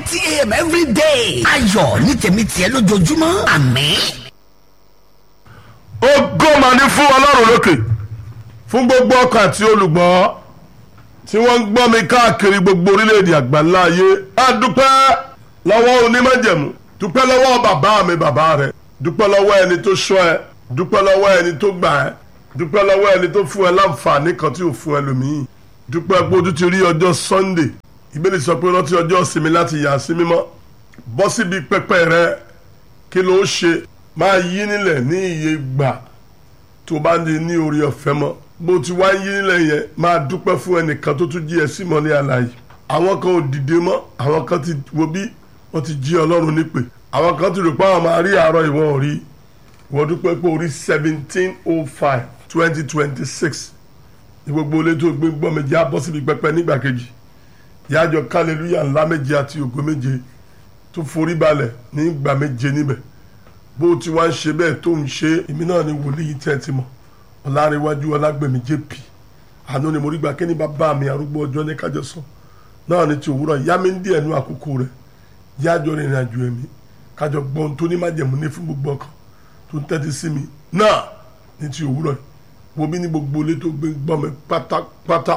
thirty a.m. every day. ayọ̀ ní tèmi tiẹ̀ lójoojúmọ́ àmín. ògo mà ní fún ọlọ́run lókè fún gbogbo ọkàn àti olùgbọ́ tí wọ́n ń gbọ́ mi káàkiri gbogbo orílẹ̀-èdè àgbáńlá ayé á dúpẹ́ lọ́wọ́ onímọ̀jẹ̀mú dúpẹ́ lọ́wọ́ bàbá mi bàbá rẹ̀ dúpẹ́ lọ́wọ́ ẹni tó ṣọ́ ẹ dúpẹ́ lọ́wọ́ ẹni tó gbà ẹ dúpẹ́ lọ́wọ́ ẹni tó fún ẹ láǹfààní kan tí ò fún ẹlòmíì dúpẹ́ pé ojú ti rí ọjọ́ Sunday ìbéèrè sọ pé rántí ọjọ́ ìsinmi láti yà sí mímọ́ bọ́ síbi pẹpẹ rẹ kí ló ṣe máa yí nílẹ̀ ní iye gbà tó bá ní ní orí ọ̀fẹ́ mọ́ bó ti wá yí nílẹ̀ yẹn máa dúpẹ́ fún ẹnìkan tó tún jí ẹ sí mọ́lẹ́ àlàyé àwọn kan ò dìde mọ́ àwọn kan ti wo bí wọ́n ti jí ọlọ́run nípè àwọn kan ti rò pé àwọn máa rí àárọ̀ ìwọ̀n ò rí ìwọ́n dúpẹ́ pé orí seventeen oh five twenty twenty six ní gbogbo ilé tó gbé gbọ́ méje á bọ́ síbi pẹpẹ nígbà kejì ìyájọ kálẹ̀lúyà ńlá méje àti ògo méje tó forí balẹ̀ ní ìgbà méje níbẹ̀ bó ti wá ń ṣe bẹ́ẹ̀ tó ń ṣe èmi náà ni wòlíì tẹ́ ti mọ̀ ọ̀làríwájú ọlágbèmí jp àánú ni mo rí gbà kí ni bàbá mi arúgbó ọjọ́ ní kájọ sọ náà ni ti òwúrọ̀ yá mi ń díẹ̀ nú àkókò rẹ̀ yájọ rìnrìn àjò ẹ̀mí kájọ gbọ́n tó ní májẹ̀mú ní fún gbogbo ọkàn tó ń tẹ́tí sí mi náà ní ti òwúrọ̀ wo bí ní gbogbo ilé tó gbé gbọ́ mi pátápátá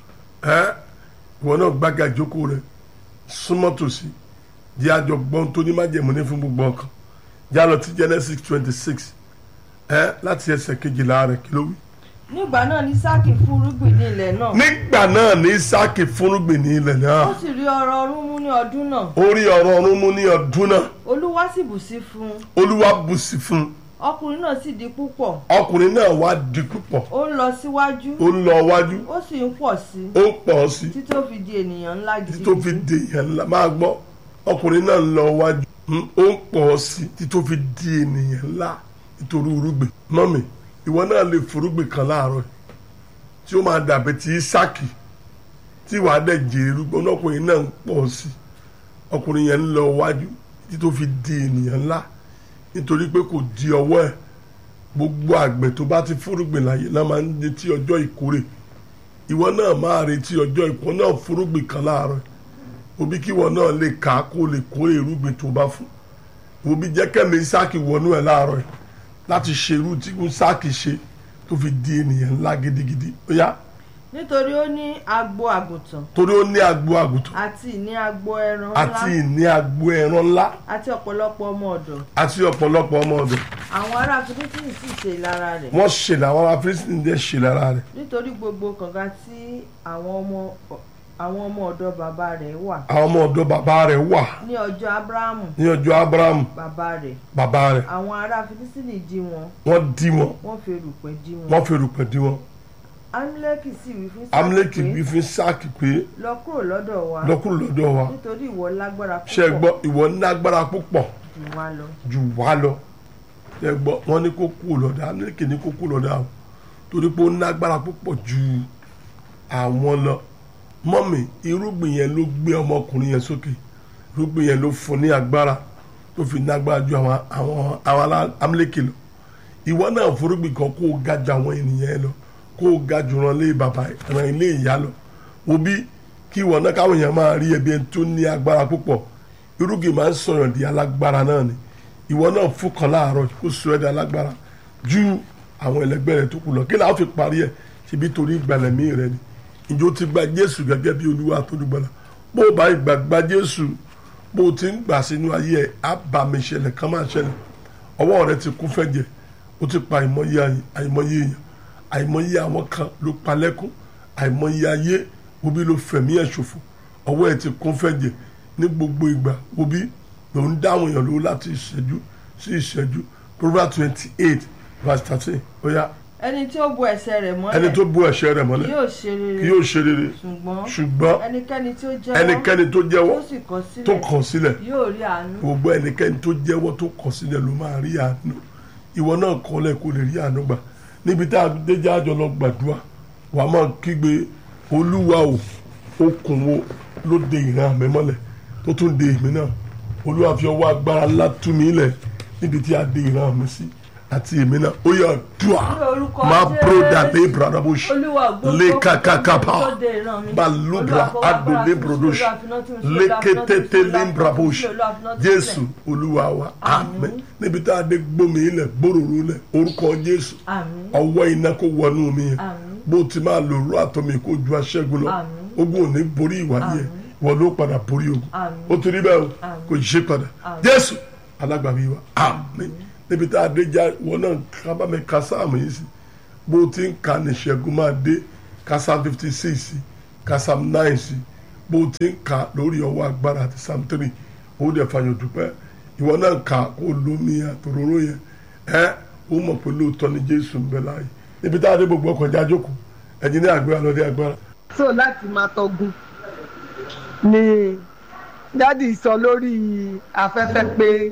ẹ́ ìwọ náà gbága ìjókòó rẹ̀ súnmọ́ tòsí yájọ gbọ́n tó ní májẹ̀mú ní fún gbogbo ọkàn já lọ ti Genesis twenty six ẹ láti ẹsẹ̀ kejìlá rẹ̀ kí ló wí. nígbà náà ní sáàkì fúrúgbìn ní ilẹ̀ náà nígbà náà ní Ísáàkì fúnrúgbìn ní ilẹ̀ náà ó sì rí ọrọ̀ ọrún mú ní ọdún náà ó rí ọ̀rọ̀ ọ̀run mú ní ọdún náà olúwa sì bù sí fún un olúwa bùsí fún un ọkùnrin náà sì di púpọ̀ ọkùnrin náà wá di púpọ̀ ó ń lọ síwájú ó ń lọ wájú ó sì ń pọ̀ sí ó ń pọ̀ sí títí ó fi di ènìyàn ńlá títí tó fi gidigidi di èèyàn ńlá máa gbọ́ ọkùnrin náà ń lọ wájú mm, ó ń pọ̀ sí títí tó fi di ènìyàn ńlá nítorí irúgbìn mọ́mì ìwọ náà lè forúgbìn kan láàárọ̀ yìí tí ó máa dàbí ti Ísáàkì tí wàá dẹ̀ jèrè irúgbìn ọkùnrin náà ń pọ̀ sí ọkùnrin yẹn ń lọ wájú títí tó fi di ènìyàn ńlá nítorí pé kò di ọwọ́ ẹ̀ gbogbo àgbẹ̀ tó bá ti fúrúgbìn láyé náà máa ń retí ọjọ́ ìkórè ìwọ náà máa retí ọjọ́ ìkórè náà fúrúgbìn kan láàárọ̀ òbí kí ìwọ náà lè kà á kó lè kórè irúgbìn tó bá fún òbí jẹ́ kẹ́mi Ísáàkì wọnú ẹ̀ láàárọ̀ yìí láti ṣe irú tí Ísáàkì ṣe tó fi di ènìyàn ńlá gidigidi ó yá nítorí ó ní agbo àgùntàn torí ó ní agbo àgùntàn àti ní agbo ẹran àti ńlá ìní agbo ẹran ńlá àti ọ̀pọ̀lọpọ̀ ọmọ ọ̀dọ̀ àti ọ̀pọ̀lọpọ̀ ọmọ ọ̀dọ̀ àwọn ará Fílístínì sì ṣe ìlara rẹ̀ wọ́n ṣe làwọn ará Fílístínì dẹ̀ ṣe lára rẹ̀ nítorí gbogbo kànga tí àwọn ọmọ àwọn ọmọ ọ̀dọ̀ bàbá rẹ̀ wà àwọn ọmọ ọ̀dọ̀ bàbá rẹ̀ wà ní ọjọ́ Ábúráhámù ní ọjọ́ Ábúráhámù bàbá rẹ̀ bàbá rẹ̀ àwọn ará Fílístínì dí wọn wọ́n dí wọn wọ́n fi erùpẹ̀ dí wọn wọ́n fi erùpẹ̀ dí wọn amúlẹ́kì sì wí fún amúlẹ́kì Sáàkì bí pé fi Ísáàkì pé lọ kúrò lọ́dọ̀ wa lọ́kùnrin lọ́dọ̀ wa nítorí ìwọ lágbára ṣe é gbọ́ púpọ̀ ìwọ ní agbára púpọ̀ jù wá lọ jù wá lọ ṣe é gbọ́ wọ́n ní kó kú lọ́dọ̀ amúlẹ́kì ní kó kú lọ́dọ̀ àwọn torí pé ó ní agbára púpọ̀ ju àwọn lọ mọ́mì irúgbìn yẹn ló gbé ọmọkùnrin yẹn sókè irúgbìn yẹn ló fún ní agbára tó fi ní agbára ju àwọn àwọn àwọn amúlẹ́kì lọ ìwọ náà forúgbìn kan kó o ga ju àwọn ènìyàn yẹn lọ kó o ga jù ràn lé bàbá ràn ilé ìyá lọ òbí kí ìwọ náà káwọn èèyàn máa rí ẹbí ẹni tó ní agbára púpọ̀ irúgbìn máa ń sọ̀rọ̀ di alágbára náà ni ìwọ náà fún kan láàárọ̀ kó sọ ẹ́ di alágbára ju àwọn ẹlẹgbẹ́ rẹ tó kù lọ kí làá fi parí ẹ̀ ṣebí torí ìgbàlẹ̀mí rẹ ni ìjọ ti gba Jésù gẹ́gẹ́ bí Olúwa àtọ́dúgbọ́lá bó o bá ìgbà gba Jésù bó o ti ń gbà sínú ayé ẹ̀ àbàmì ìṣẹ̀lẹ̀ kan máa ṣẹlẹ̀ ọwọ́ rẹ ti kún fẹ́jẹ̀ o ti pa àìmọye àyè- àìmọye èèyàn àìmọye àwọn kan ló pa lẹ́kún àìmọye ayé obi ló fẹ̀mí ẹ̀ ṣòfò ọwọ́ ẹ̀ ti kún fẹ́jẹ̀ ní gbogbo ìgbà obi ló ń dáhùn èèyàn lówó láti ìṣẹ́jú sí ìṣẹ́jú Proverbs twenty eight verse thirteen ó yá ẹni tí ó bo ẹsẹ̀ rẹ̀ mọ́lẹ̀ ẹni tó bú ẹ̀ṣẹ̀ rẹ̀ mọ́lẹ̀ yóò ṣe rere kí yóò ṣe rere ṣùgbọ́n ṣùgbọ́n ẹnikẹ́ni tí ó jẹ́wọ́ ẹnikẹ́ni tó jẹ́wọ́ tó sì kọ̀ tó sílẹ̀ kọ̀ sílẹ̀ yóò rí àánú gbogbo ẹnikẹ́ni tó jẹ́wọ́ tó kọ̀ sílẹ̀ ló máa rí àánú ìwọ náà kọ́lẹ̀ kó lè rí àánú gbà níbi tá a dé jájọ lọ gbàdúrà wàá máa kígbe olúwa o okùn wo ló de ìran mi mọ́lẹ̀ tó tún de èmi náà olúwa fi ọwọ́ agbára ńlá tú mi lẹ̀ níbi tí a de ìran mi sí àti èmi náà ó yà dùà Ní orúkọ máa Jésù. broda lé brada bó ṣe Olúwa gbogbo lé kakakapa tó dé ìran mi. balubra Olúwa fọwọ́ ado agbára lé sí mi, brodo ṣe Olúwa finá tì mí sí, lé Olúwa finá tì mí sí, kétété Olúwa lé finá brabo tì mí sí, ṣe Olúwa finá tì mí sí. jésù olúwa wa àmín níbi tá a dé gbómi ilẹ̀ gbòòrò ilẹ̀ orúkọ jésù Àmín. ọwọ́ iná kó wọnú mi yẹn Àmín. bó ti máa lò rú àtọ́mi kó ju aṣẹ́gun lọ Àmín. ogun ò ní borí ìwà yẹn ìwọ ló padà borí ogun Àmín. ó ti rí bẹ́ẹ̀ o Àmín. kò ṣe padà Àmín. jésù alágbàmí wa àmín níbi tá a dé já wọn náà ká bá mi ka sáàmù yìí sí bó ti ń ka ní ìṣẹ́gun máa dé ka psalm fifty six sí ka psalm nine sí bó ti ń ka lórí ọwọ́ agbára àti psalm three ó dẹ̀ fàyọ̀ dúpẹ́ ìwọ náà ka kó lómi àtòróró yẹn ẹ ó mọ̀ pé lóòótọ́ ni jésù ń bẹ láàyè níbi tá a dé gbogbo ọkọ̀ já jókòó ẹ̀yin ní àgbéra lọ́dẹ agbára. so láti máa tọgun ni dádì sọ lórí afẹ́fẹ́ pé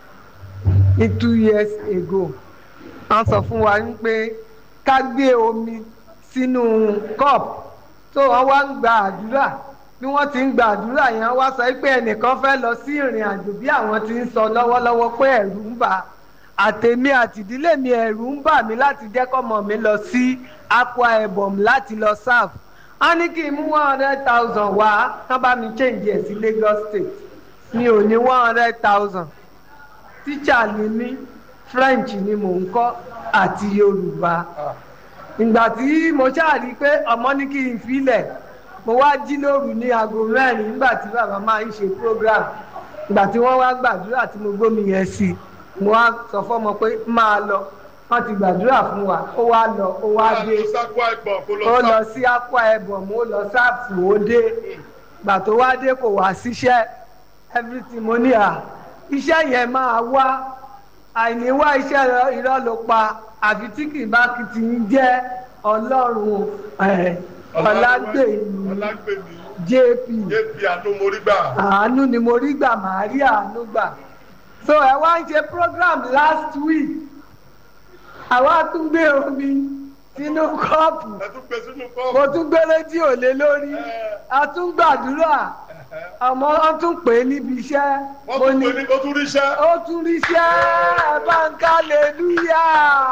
ní two years ago wọ́n sọ fún wa pé ká gbé omi sínú cup tó wọ́n wá ń gba àdúrà bí wọ́n ti ń gba àdúrà yẹn wá sọ pé ẹnìkan fẹ́ lọ sí ìrìn àjò bí àwọn ti ń sọ lọ́wọ́lọ́wọ́ pé ẹ̀rù ń bà á àtèmi àtìdílé mi ẹ̀rù ń bà mí láti jẹ́ kọ́mọ mi lọ sí Akwa Ibom láti lọ serve wọ́n ní kí n mú one hundred thousand wá kán bá mi change ẹ̀ sí Lagos State mi ò ní one hundred thousand tíṣà ni mí French ni mò ń kọ́ àti Yorùbá ìgbà tí mo ṣáàrí pé ọmọ ní kí n filẹ̀ mo wá jí lóru ní aago mẹ́rin nígbà tí bàbá máa ń ṣe program ìgbà tí wọ́n wá gbàdúrà tí mo gbómi yẹn sí i mo wá sọ fọ́mọ pé máa lọ wọ́n ti gbàdúrà fún wa ó wá lọ ó wá dé ó lọ sí Akwa Ibom ó lọ sáàfù ó dé gbà tó wá dé kò wá síṣẹ́ everything mo ní à iṣẹ́ yẹn máa wá àìní wá iṣẹ́ irọ́ ló pa àfi tí kì í bá kì ti ń jẹ́ ọlọ́run ẹ̀, ọlágbèmí jp àánú ni mo rí gbà màá rí àánú gbà so ẹ wá ń ṣe program last week àwa tún gbé omi sínú kọ́ọ̀pù mo tún gbé rédíò lé lórí a tún gbàdúrà àmọ́ wọ́n tún pè é níbi iṣẹ́ mo ní ó tún ríṣẹ́ ẹ bá ń ká lẹ́lúyà.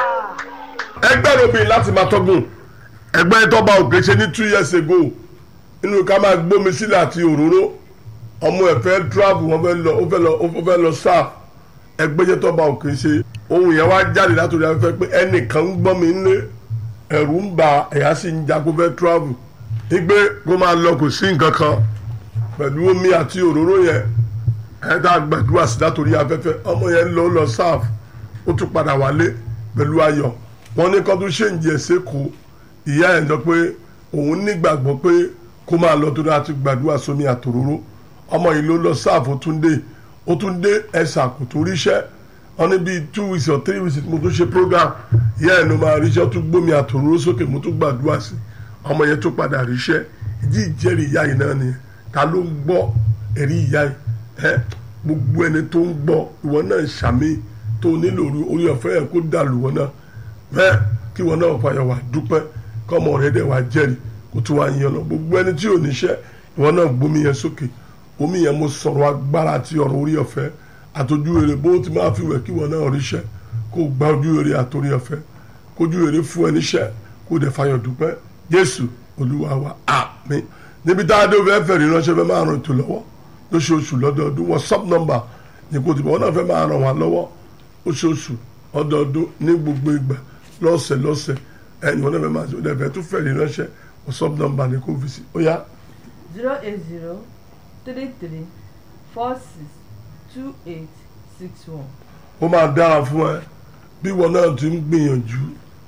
ẹgbẹ́ robin láti máa tọ́gùn ẹgbẹ́ tọ́ba òkè ṣe ní two years ago nínú ká máa gbómi sílẹ̀ àti òróró ọmọ ẹ̀ fẹ́ travel wọ́n fẹ́ lọ ó fẹ́ lọ ó fẹ́ lọ sáà ẹgbẹ́ jẹ́ tọ́ba òkè ṣe ohun yẹn wá jáde látòrí afẹ́fẹ́ pé ẹnìkan ń gbọ́ mi nílé ẹ̀rù ń bà ẹ̀yà sì ń jago fẹ́ travel wípé kó máa lọ kò sí nǹkan kan pẹ̀lú omi àti òróró yẹn ẹ̀ tá a gbàdúrà sí látòrí afẹ́fẹ́ ọmọ yẹn lọ lọ sáàf ó tún padà wálé pẹ̀lú ayọ̀ wọ́n ní kó tún ṣe ń jẹ sẹ́kọ̀ọ́ ìyá ẹ̀ sọ pé òun nígbàgbọ́ pé kó máa lọ tó dáa ti gbàdúrà sómi àtòróró ọmọ yìí ló lọ sáàf ó tún dé ó tún dé ẹ̀sà kò tún ríṣẹ́ wọ́n ní bíi two weeks or three weeks mo tún ṣe program ìyá ẹ̀ ló máa ríṣẹ́ ó tún gbómi àtòróró sókè mo tún gbàdúrà sí ọmọ yẹn tún padà ríṣẹ́ ìdí ìjẹ́rìí ìyá yìí náà nìyẹn ta ló ń gbọ́ ẹ̀rí ìyá yìí ẹ gbogbo ẹni tó ń gbọ́ ìwọ náà ṣàmì tó nílò orí ọ̀fẹ́ yẹn kó dàlù wọn náà bẹ́ẹ̀ kí wọn náà fàyà wà dúpẹ́ kọ́mọ rẹ dẹ̀ wá jẹ́rìí kó tún wá yan lọ gbogbo ẹni tí ò níṣẹ́ ìwọ náà gbómi yẹn sókè omi yẹn mo sọ̀rọ̀ agbára àti ọ̀rọ̀ orí ọ̀fẹ́ àtọ́jú èrè bó ti máa fi wẹ̀ kí wọn náà ríṣẹ́ kó gba ojú èrè àtòrí ọ̀fẹ́ kójú èrè fún ẹ níṣẹ́ kó dẹ̀ fàyà dúpẹ́ Jésù Olúwa wa àmín níbi tá a dé fẹ́ fẹ́ ìránṣẹ́ fẹ́ máa ràn ètò lọ́wọ́ lóṣooṣù lọ́dọọdún whatsapp number ní kò tí wọ́n náà fẹ́ máa ràn wá lọ́wọ́ lóṣooṣù ọdọọdún ní gbogbo ìgbà lọ́sẹ̀ lọ́sẹ̀ ẹni wọ́n náà fẹ́ máa ṣe ọdẹ fẹ́ tún fẹ́ ìránṣẹ́ whatsapp number ní kò fi sí ó yá. zero eight zero three three four six two eight six one. ó máa dára fún ẹ bí wọn náà ti ń gbìyànjú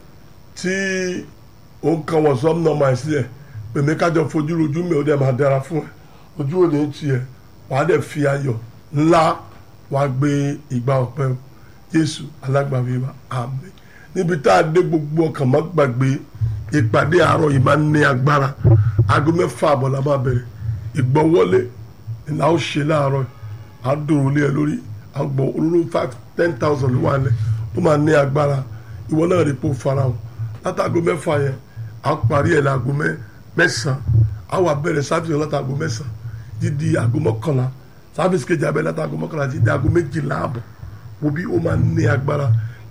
tí ó ń kan whatsapp number ẹ̀ sílẹ̀ pèmí kájọ fojú rojú mi ó dẹ̀ máa dára fún ẹ ojú ò ní tiẹ̀ wàá dẹ̀ fi ayọ̀ ńlá wàá gbé ìgbà ọ̀pẹ o Jésù alágbàwí wa àmín níbi tá a dé gbogbo ọkàn má gbàgbé ìpàdé àárọ̀ yìí máa ń ní agbára aago mẹ́fà àbọ̀ la máa bẹ̀rẹ̀ ìgbọ́wọ́lé ìlà ó ṣe láàárọ̀ yìí á dòrò lé ẹ lórí á gbọ́ olóró five ten thousand ló wà lẹ̀ ó máa ní agbára ìwọ náà rí pò farahàn látàgò mẹ́fà yẹn á parí ẹ̀ láago mẹ́sàn-án á wà bẹ̀rẹ̀ sáfìsì látàgò mẹ́sàn-án dídí aago mọ́kànlá sáfìsì kejì abẹ́ látàgò mọ́kànlá dídí aago méjìlá àbọ̀ wo bí ó máa ní agbára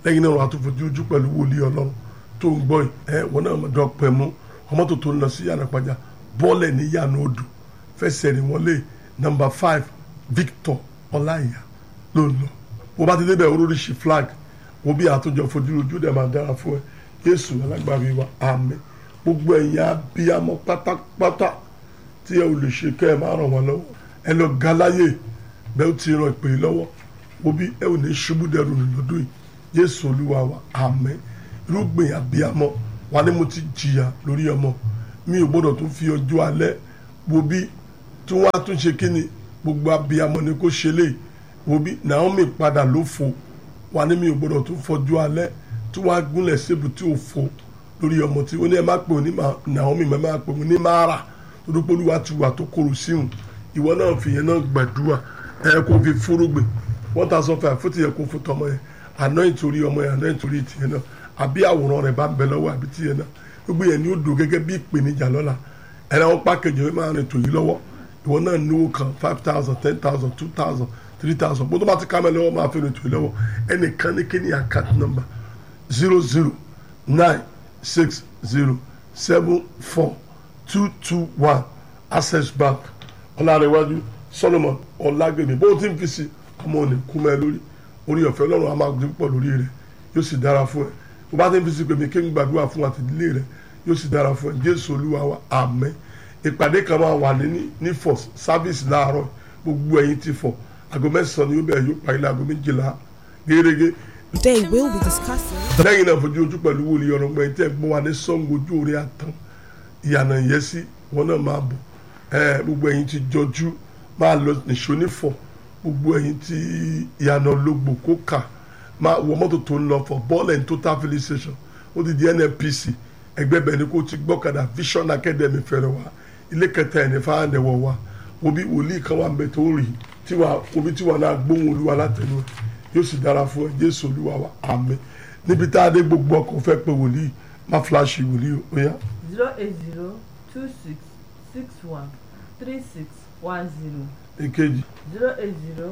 lẹ́yìn náà wàá tó fojú ojú pẹ̀lú wòlíì ọlọ́run tó ń gbọ́ ẹ wọn náà dọ̀ pẹ̀ mú ọmọ tó tó ń lọ sí yànnàpájà bọ́ọ̀lẹ̀ ní yànnà odò fẹsẹ̀ rìn wọlé nọmba five Victor ọláìyá ló ń lọ bó bá ti débẹ̀ oríṣi flag wo bí àtúnjọ fojú ojú dẹ̀ máa dára fún ẹ Jésù alágbàbí wa àmín gbogbo ẹ̀yin abiyamọ pátápátá tí ẹ ò lè ṣe kẹ́ ẹ máa ràn wọ́n lọ́wọ́ ẹ lọ galáyè bẹ́ẹ̀ ó ti ràn ìpè yìí lọ́wọ́ wo bí ẹ ò ní ṣubú dẹrù lọ́dún yìí Jésù olúwa wa àmín irúgbìn abiyamọ wa ni mo ti jìyà lórí ọmọ mi ò gbọ́dọ̀ tún fi ọjọ́ alẹ́ wo bí tí wọ́n á tún ṣe kí ni gbogbo abiyamọ ni kò ṣe lè wo bí Naomi padà ló fò wa ni mi ò gbọ́dọ̀ tún fọjọ́ alẹ́ tí wọ́n á gúnlẹ̀ sébù tí ò fò lórí ọmọ tí ó ní ẹ má pè ní Naomi má má pè ní Mara olùpolúwa ti wà tó kóró síhùn ìwọ náà fi yẹn náà gbàdúrà ẹ kó fi fúrúgbìn one thousand five fún tìyẹ kó fún tọmọ yẹn àná ìtorí ọmọ yẹn àná ìtorí tìyẹ náà àbí àwòrán rẹ bá ń bẹ lọ́wọ́ àbí tìyẹ náà gbogbo yẹn ni ó dùn gẹ́gẹ́ bí ìpèníjà lọ́la ẹ̀rọ wọn pàkejì wọn máa rìn tòyí lọ́wọ́ ìwọ náà níwó kan five thousand ten thousand two thousand three thousand bó tó bá ti ká mẹ́ lọ́wọ́ máa fi rìn tòyí lọ́wọ́ ẹnìkan ní kí ni account number zero zero nine six zero seven four two two one access bank ọlárẹ̀wájú solomon ọlágbèmí bó ti ń fi sí ọmọ òní kú mẹ́ lórí orí ọ̀fẹ́ ọlọ́run a máa gbé pọ̀ lórí rẹ̀ yóò sì dára fún ẹ bó bá ti ń fi sí pèmí kí n gbàdúrà fún àtìlélẹ̀ rẹ̀ yóò sì dára fún ẹ jésù olúwa wa àmín ìpàdé kan máa wà ní ní fọ sáfíìsì láàárọ̀ gbogbo ẹ̀yin ti fọ aago mẹ́sàn-án ni yóò bẹ̀rẹ̀ yóò parí láago méjìlá gẹ́gẹ́ Today we'll be discussing lẹ́yìn náà fojú ojú pẹ̀lú wòlíì ọ̀rọ̀ gbẹ̀yìn tẹ́ gbọ́n wa ní sọ́ngo ojú orí àtàn ìyànà ìyẹ́sí wọn náà máa bọ̀ ẹ gbogbo ẹ̀yin ti jọjú máa lọ nìṣó nífọ̀ gbogbo ẹ̀yin ti ìyànà ológbò kó kà máa wọ mọ́tò tó ń lọ fọ bọ́ọ̀lù ẹ̀yìn total filling station ó ti di NNPC ẹgbẹ́ bẹ̀ ni kò ti gbọ́kadà Vision Academy fẹ̀rẹ̀ wá ilé kẹta ẹ̀ ní fáwọn ẹ̀wọ̀ wa obi wòlíì kan wà mbẹ tó rí tiwa obi tiwa náà gbóhùn olúwa látẹnu ẹ yóò sì dára fún ẹ Jésù olúwa wa àmín níbi tá a dé gbogbo ọkọ̀ fẹ́ pé wòlíì má fíláṣì wòlíì ó yá. zero eight zero two six six one three six one zero èkejì zero eight zero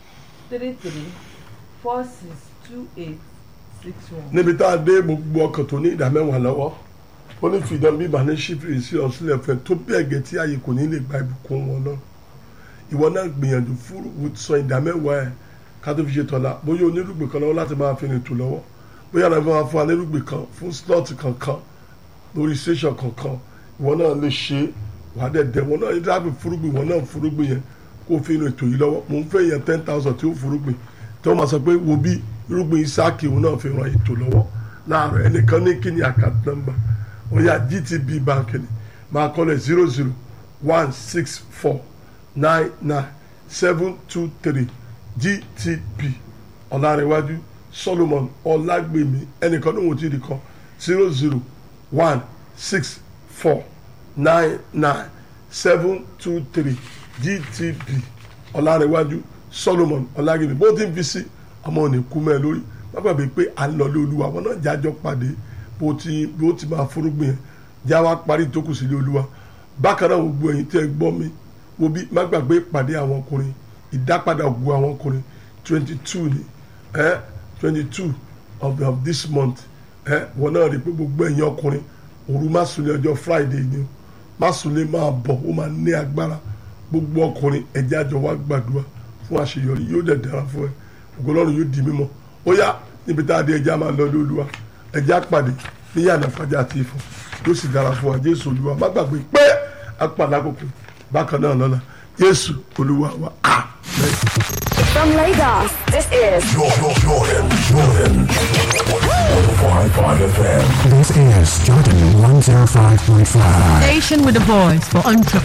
three three four six two eight six one. níbi tá a dé gbogbo ọkọ̀ tó ní ìdá mẹ́wàá lọ́wọ́ ó ní fìdán bíbá ní ṣífìrì sí ọ̀sílẹ̀ fẹ́ tó bẹ́ẹ̀ gẹ́ tí ààyè kò ní lè gba ìbùkún wọn náà ìwọ náà gbìyànjú fún sọ ìdá mẹ́wàá ẹ̀ ká tó fi ṣe tọ́lá bóyá onírúgbìn kan lọ́wọ́ láti máa fi rìn tò lọ́wọ́ bóyá àwọn ẹ̀fọn fún onírúgbìn kan fún slọ́ọ̀tì kankan lórí station kankan ìwọ náà lè ṣe wà á dẹ̀ dẹ̀ wọn náà yín dábì fúrúgbìn wọn náà fúrúgbìn yẹn kó fi rìn tò yìí lọ́wọ́ mò ń fẹ́ yẹn ten thousand tí ó fúrúgbìn tí wọ́n máa sọ pé wo bí irúgbìn Ísáàkì òun náà fi ràn ètò lọ́wọ́ láàárọ̀ ẹnìkan ní kí ni account number ó yá GTB bank ni máa kọ́lẹ̀ zero zero one six four nine nine seven two three GTB ọ̀làrẹ̀wájú Solomon ọ̀làgbèmí ẹnìkan ní wọ́n ti rí kan zero zero one six four nine nine seven two three GTB ọ̀làrẹ̀wájú Solomon ọ̀làgbèmí bó ti ń fi sí ọmọ òní kú mẹ́ lórí wọ́n gbàgbé pé à ń lọ lé olúwa wọn náà jájọ́ pàdé bó ti bó ti máa forúgbìn yẹn já wa parí tó kù sílé olúwa bákan náà gbogbo ẹ̀yin tẹ́ ẹ gbọ́ mi wo bí má gbàgbé ìpàdé àwọn ọkùnrin ìdápadà ògùn àwọn ọkùnrin twenty two ni ẹ twenty two of, of this month ẹ wọn náà rí i pé gbogbo ẹ̀yin ọkùnrin òru má sùn ní ọjọ́ friday ni o má sùn lé máa bọ̀ ó máa ní agbára gbogbo ọkùnrin ẹ̀jẹ̀ àjọ wa gbàdúrà fún àṣeyọrí yóò dẹ̀ dára fún ẹ ògbólọ́run yóò di mímọ́ ó yá níbi tá a di ẹja máa lọ lé olúwa ẹja pàdé ní yàrá fàjà àti ìfọ̀ yóò sì dára fún wa jésù olúwa má gbàgbé pé a pàdé àkókò bákan náà lọ́la jésù olúwa wa amen. From Lagos, this is Jordan, Jordan, Jordan. 105.5 FM. This is Jordan 105.5. Station with a voice for entrepreneurs.